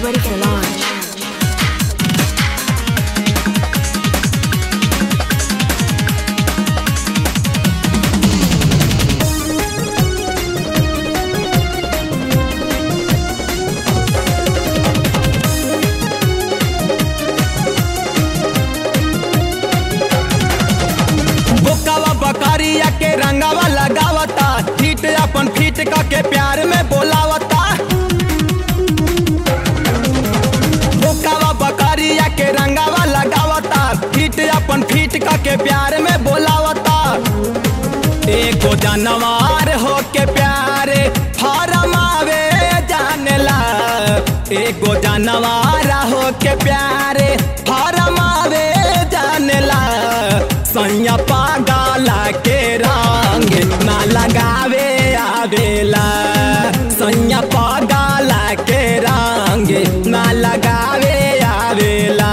ready for launch. बोकावा बकरिया के रंगावा लगावता फीट अपन फीट का के प्यार में बोलावता बोकावा बकरिया के रंगावा लगावता फीट अपन फीट का के प्यार में बोलावता एगो जानवर हो के प्यारे फारम आवे जानेला एगो जानवर हो के प्यारे फारम आवे जानेला सैया पागला के रंग ना लगावे आवेला सैया पागला के रंग ना लगावे आवेला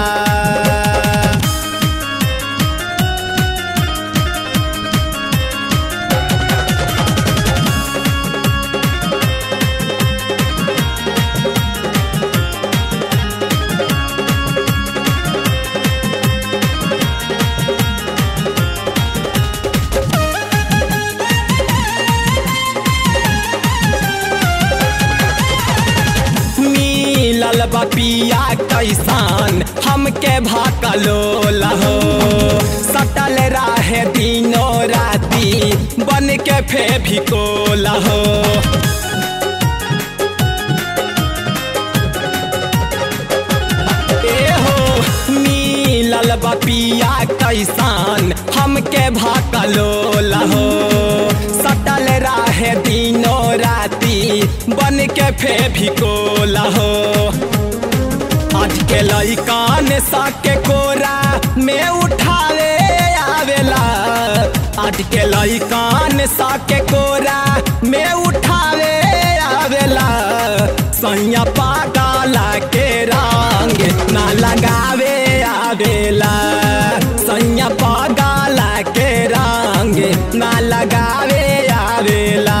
मिलल बपिया कैसान हमके भाकलो लहो सटल राहे दिनो राती बन के फे भिको लहो एहो मिलल बपिया कैसान हमके भाकलो लहो सटल राहे दिनो राती बन के फे भिको लहो आज के लइकान साके कोरा में उठावे आवेला आज के लइकान साके कोरा में उठावे आवेला सैया पागला के रंग ना लगावे आवेला सैया पागला के रंग ना लगावे आवेला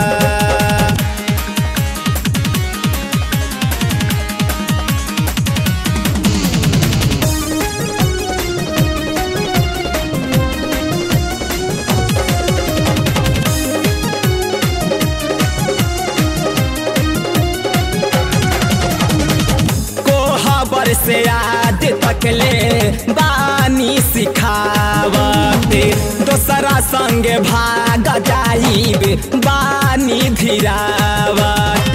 कोहबर से आज तक ले बानी सिखावत दोसरा संग भाग जाइब बानी धीरावत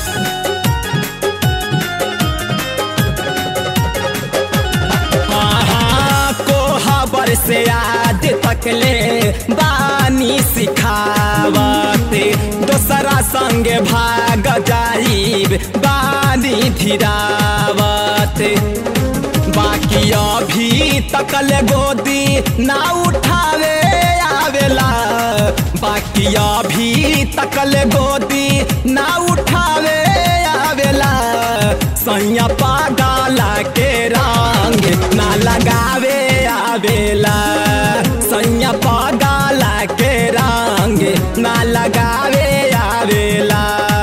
आहा, कोहबर से आज तक ले बानी सिखावत दोसरा संग भाग जाइब बानी धीरावत बाकी अभी तकल गोदी ना उठावे आवेला बाकी अभी तकल गोदी ना उठावे आवेला सैया पागला के रंग ना लगावे आवेला सैया पागला के रंग ना लगावे आवेला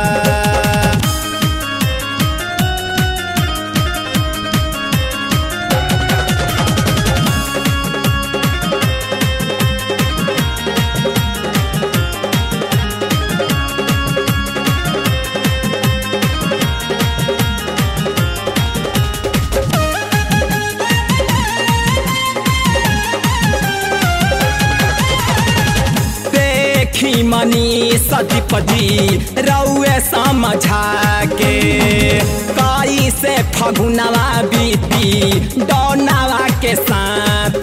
देखी मनी सदीपदी रउए समझा के काई से फगुनवा बीती डौनावा के साथ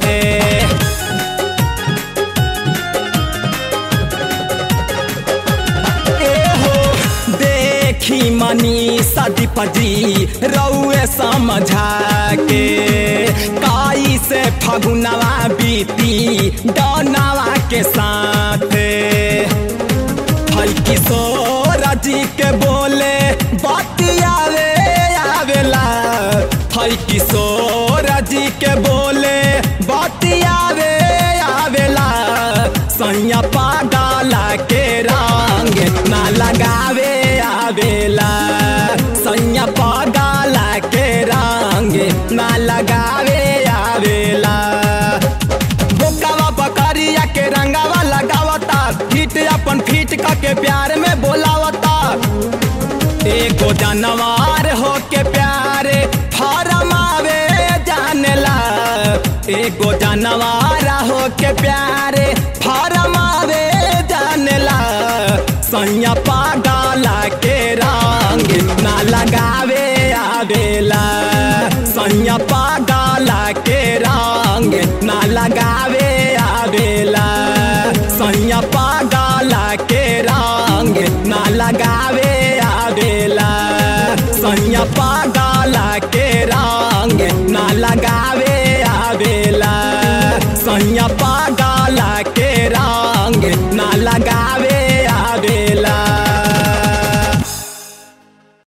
एहो देखी मनी सदीपदी रउए समझा के काई से फगुनवा बीती डौनावा के साथ हई किशोर जी के बोले बतियावे आवेला हई किशोर जी के बोले बतियावे आवेला सैया पागला के रंग ना लगावे आवेला सैया पागला के प्यार में बोलावता एगो जानवर हो के प्यारे फरमावे जानेला एगो जानवर हो के प्यारे फरमावे जानेला सैया पागला के रंग ना लगावे आवेला सैया पागला के रंग ना लगावे आवेला सैया पागला के रंग ना लगावे